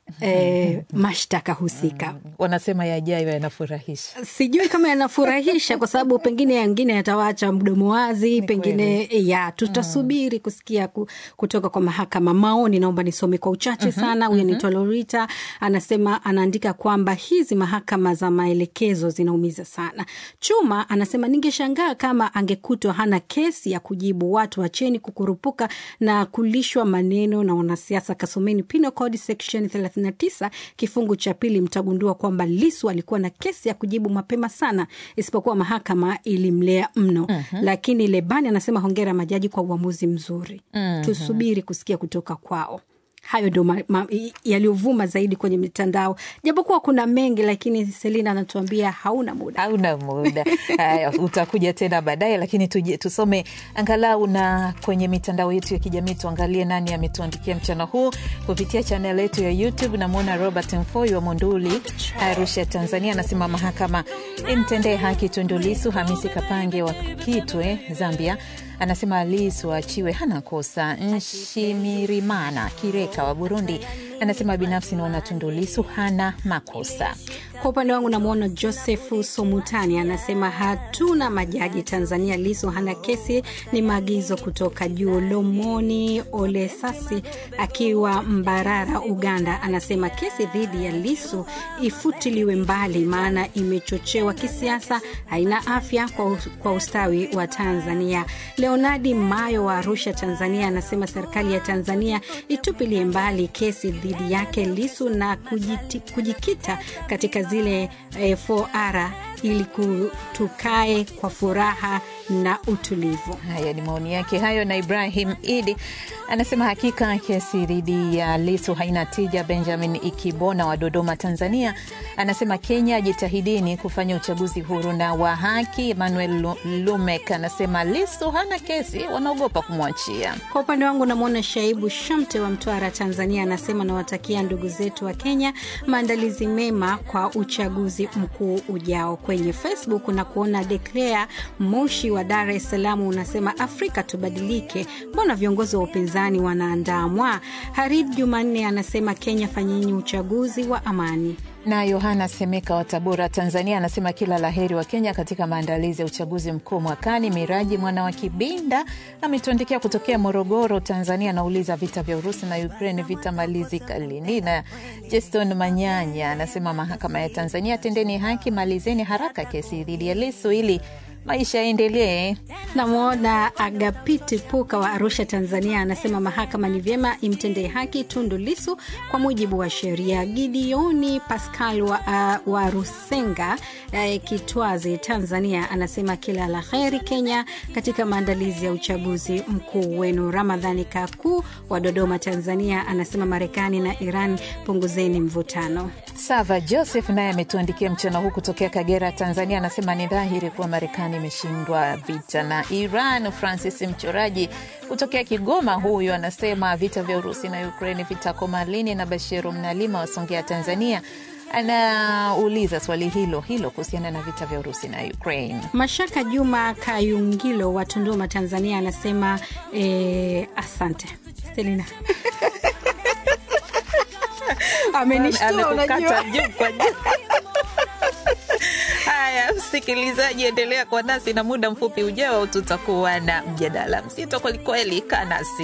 eh, mashtaka husika. Wanasema yajayo yanafurahisha. Sijui kama yanafurahisha kwa sababu pengine yangine yatawaacha mdomo wazi, pengine ya tutasubiri kusikia ku, kutoka kwa mahakama. Maoni naomba nisome kwa uchache sana. Huyu anaitwa Lorita, anasema anaandika kwamba hizi mahakama za maelekezo zinaumiza sana. Chuma anasema ningeshangaa kama angekutwa hana kesi ya kujibu. Watu wacheni kukurupuka na kulishwa maneno na wanasiasa. Kasomeni Penal Code section 39 kifungu cha pili, mtagundua kwamba Lisu alikuwa na kesi ya kujibu mapema sana, isipokuwa mahakama ilimlea mno. Lakini Lebani anasema hongera majaji kwa uamuzi mzuri. Tusubiri kusikia kutoka kwao. Hayo ndo ma- ma- yaliyovuma zaidi kwenye mitandao, japokuwa kuna mengi, lakini Selina anatuambia hauna muda. hauna muda. Haya, utakuja tena baadaye, lakini tuje, tusome angalau na kwenye mitandao yetu ya kijamii, tuangalie nani ametuandikia mchana huu kupitia chanel yetu ya YouTube. Namwona Robert Mfoi wa Monduli, Arusha, Tanzania, anasema mahakama imtendee haki Tundu Lissu. Hamisi Kapange wa Kitwe, Zambia, anasema Lissu aachiwe, hana kosa. Nshimirimana Kireka wa Burundi anasema binafsi naona Tundu Lissu hana makosa. Kwa upande wangu namwona Josefu Somutani anasema hatuna majaji Tanzania, Lisu hana kesi, ni maagizo kutoka juu. Lomoni Olesasi akiwa Mbarara, Uganda, anasema kesi dhidi ya Lisu ifutiliwe mbali, maana imechochewa kisiasa, haina afya kwa, kwa ustawi wa Tanzania. Leonardi Mayo wa Arusha, Tanzania, anasema serikali ya Tanzania itupilie mbali kesi dhidi yake Lisu na kujiti, kujikita katika zile eh, 4R ili ku- tukae kwa furaha na utulivu. Haya ni maoni yake hayo. Na Ibrahim Idi anasema hakika kesi dhidi ya Lisu haina tija. Benjamin Ikibona wa Dodoma, Tanzania, anasema Kenya, jitahidini kufanya uchaguzi huru na wa haki. Emmanuel Lu- Lumek anasema Lisu hana kesi, wanaogopa kumwachia. Kwa upande wangu namwona Shaibu Shamte wa Mtwara, Tanzania, anasema nawatakia ndugu zetu wa Kenya maandalizi mema kwa uchaguzi mkuu ujao. Kwenye Facebook na kuona Declare Moshi wa Dar es Salaam unasema Afrika tubadilike, mbona viongozi wa upinzani wanaandamwa? Harid Jumanne anasema Kenya, fanyeni uchaguzi wa amani. Na Yohana Semeka wa Tabora, Tanzania, anasema kila laheri wa Kenya katika maandalizi ya uchaguzi mkuu mwakani. Miraji mwana wa Kibinda ametuandikia kutokea Morogoro, Tanzania, anauliza vita vya Urusi na Ukraine vitamalizika lini? Na Jeston Manyanya anasema mahakama ya Tanzania, tendeni haki, malizeni haraka kesi dhidi ya Lisu ili maisha yaendelee. Namwona Agapiti Puka wa Arusha, Tanzania, anasema mahakama ni vyema imtendee haki Tundu Lisu kwa mujibu wa sheria. Gideoni Pascal wa, uh, wa Rusenga uh, Kitwazi, Tanzania, anasema kila la heri Kenya katika maandalizi ya uchaguzi mkuu wenu. Ramadhani Kaku wa Dodoma, Tanzania, anasema Marekani na Iran punguzeni mvutano. Sava Joseph naye ametuandikia mchana huu kutokea Kagera, Tanzania, anasema ni dhahiri kuwa Marekani imeshindwa vita na Iran. Francis mchoraji kutokea Kigoma, huyu anasema vita vya Urusi na Ukraini vitakoma lini? Na Bashiru Mnalima wasongea Tanzania anauliza swali hilo hilo kuhusiana na vita vya Urusi na Ukraine. Mashaka Juma Kayungilo wa Tunduma, Tanzania, anasema eh, asante Selina. Amenishtua, unajua. Amekukata juu kwa juu. Haya, msikilizaji, endelea kwa nasi na muda mfupi ujao tutakuwa na mjadala mzito kwelikweli. Kaa nasi.